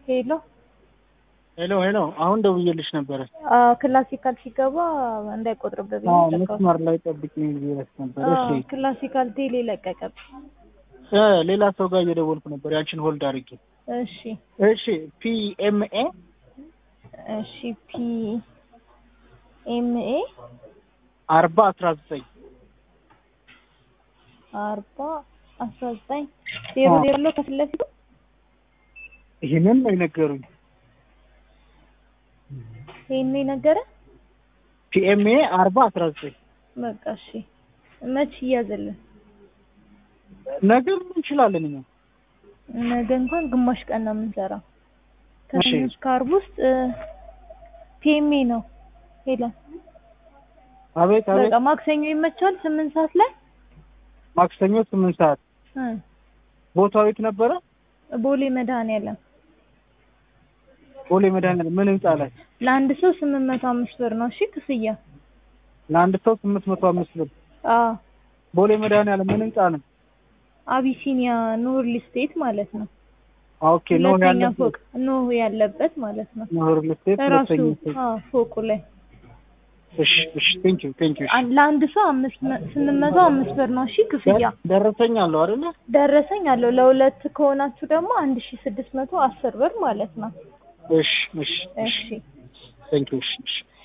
ሄሎ ሄሎ ሄሎ፣ አሁን ደውዬልሽ ነበረ። አዎ ክላሲካል ሲገባ እንዳይቆጥርብህ ብዬ አዎ ዘጋሁት። መስመር ላይ ጠብቂኝ ብዬሽ ነበር። አዎ እሺ ክላሲካል ቴሌ ለቀቀብኝ። እ ሌላ ሰው ጋር እየደወልኩ ነበር ያንቺን ሆልድ አድርጌ። እሺ እሺ ፒኤምኤ እሺ ፒ ኤም ኤ አርባ አስራ ዘጠኝ አርባ አስራ ዘጠኝ ዜሮ ዜሮ ብሎ ከፊት ለፊቱ ይህንን ነው የነገሩኝ። ይሄን ነው የነገረ። ፒኤምኤ አርባ አስራ ዘጠኝ በቃ እሺ መች እያዘልን ነገር እንችላለን እኛ ነገ እንኳን ግማሽ ቀን ነው የምንሰራው። ከሰኞ እሺ። እስከ ዓርብ ውስጥ ፒኤምኤ ነው ሄለን። አቤት አቤት። በቃ ማክሰኞ ይመቻል ስምንት ሰዓት ላይ ማክሰኞ ስምንት ሰዓት እ ቦታው የት ነበረ? ቦሌ መድኃኔዓለም ቦሌ መድኃኒዓለም ምን ህንጻ ላይ? ለአንድ ሰው ስምንት መቶ አምስት ብር ነው። እሺ ክፍያ። ለአንድ ሰው ስምንት መቶ አምስት ብር። አዎ ቦሌ መድኃኒዓለም ምን ህንጻ ነው? አቢሲኒያ ኖር ስቴት ማለት ነው። ኦኬ ኖ ሁለተኛ ያለበት ፎቅ ኖህ ያለበት ማለት ነው። ኖር ልስቴት ራሱ ሁለተኛ ፎቅ። አዎ ፎቁ ላይ እሺ እሺ ቴንክ ዩ ቴንክ ዩ። አን- ለአንድ ሰው አምስት መ- ስምንት መቶ አምስት ብር ነው። እሺ ክፍያ ደረሰኝ አለው አይደለ? ደረሰኝ አለው። ለሁለት ከሆናችሁ ደግሞ አንድ ሺ ስድስት መቶ አስር ብር ማለት ነው። እሺ እሺ እሺ እሺ ቴንክ ዩ እሺ እሺ